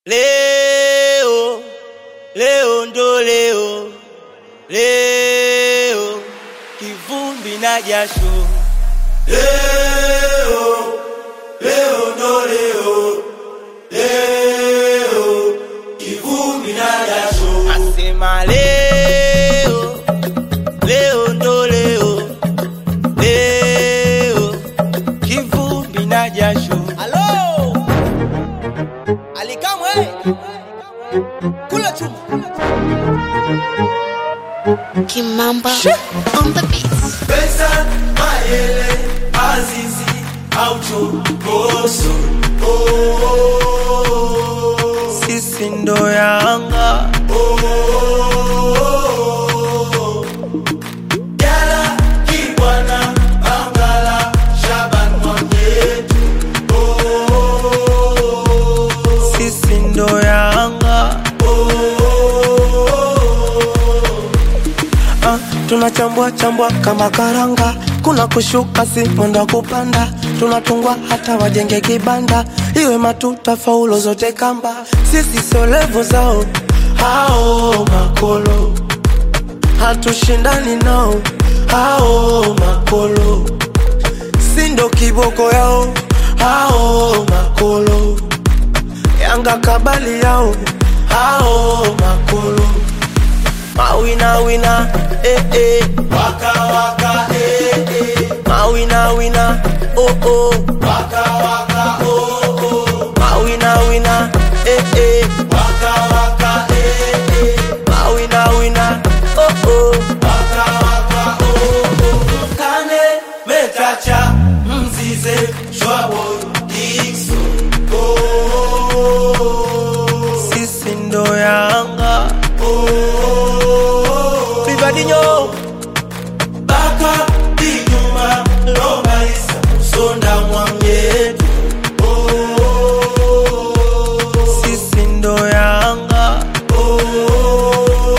Leo, leo ndo leo, leo kivumbi na jasho. Leo, leo ndo leo, leo kivumbi na jasho. Asema leo, leo ndo leo, leo kivumbi na jasho. Halo! Alikamwe! Kula chuma. Kimamba on the beats. Pesa, mayele, azizi, aucho, koso. Oh, sisi ndo Yanga. Oh, Jala, Kibwana, Bangala, Shaban Mwamyetu. Oh, sisi ndo Yanga. Ah, tunachambua chambua kama karanga, kuna kushuka si mwendo wa kupanda, tunatungwa hata wajenge kibanda, iwe matuta faulo zote kamba, sisi sio levo zao hao makolo, hatushindani nao hao makolo, si ndo kiboko yao hao makolo, Yanga kabali yao hao makolo Mawina wina, eh eh. Waka waka eh eh. Mawina wina, oh oh. Waka waka oh oh. Mawina wina, eh eh. Waka waka eh eh. Mawina wina, oh oh. Waka waka oh oh. Kane metacha mzize shwabo Dixon. Oh. Sisi ndo Yanga. Oh. Rivadinho, Baka Dinyuma Lomba Isa Sonda Mwamyetu. Oh. Sisi ndo Yanga. Oh.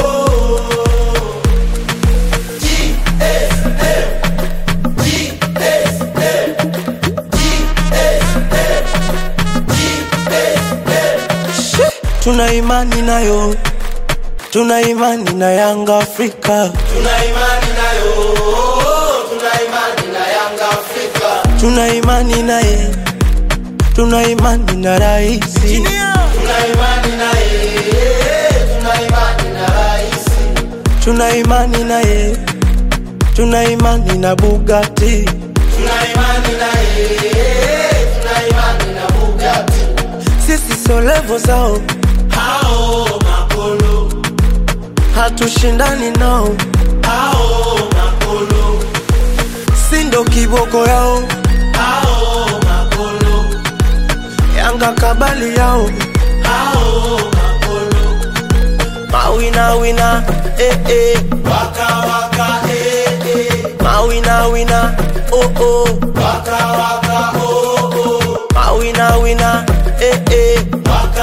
tuna imani nayo, tuna imani na Yanga Afrika, Tuna imani nayo, tuna imani na Yanga Afrika. tuna imani naye, tuna imani na raisi, Tuna imani naye, tuna imani na rais. tuna imani naye, tuna imani na Bugatti, Tuna imani naye, tuna imani na Bugatti. sisi sio levo zao, Hao makolo, hatushindani nao, hao makolo, si ndo kiboko yao, hao makolo, Yanga kabali yao, hao makolo. mawina wina, eh eh. Waka waka eh eh, Mawina wina, oh oh. waka waka oh oh, Mawina wina, eh eh. waka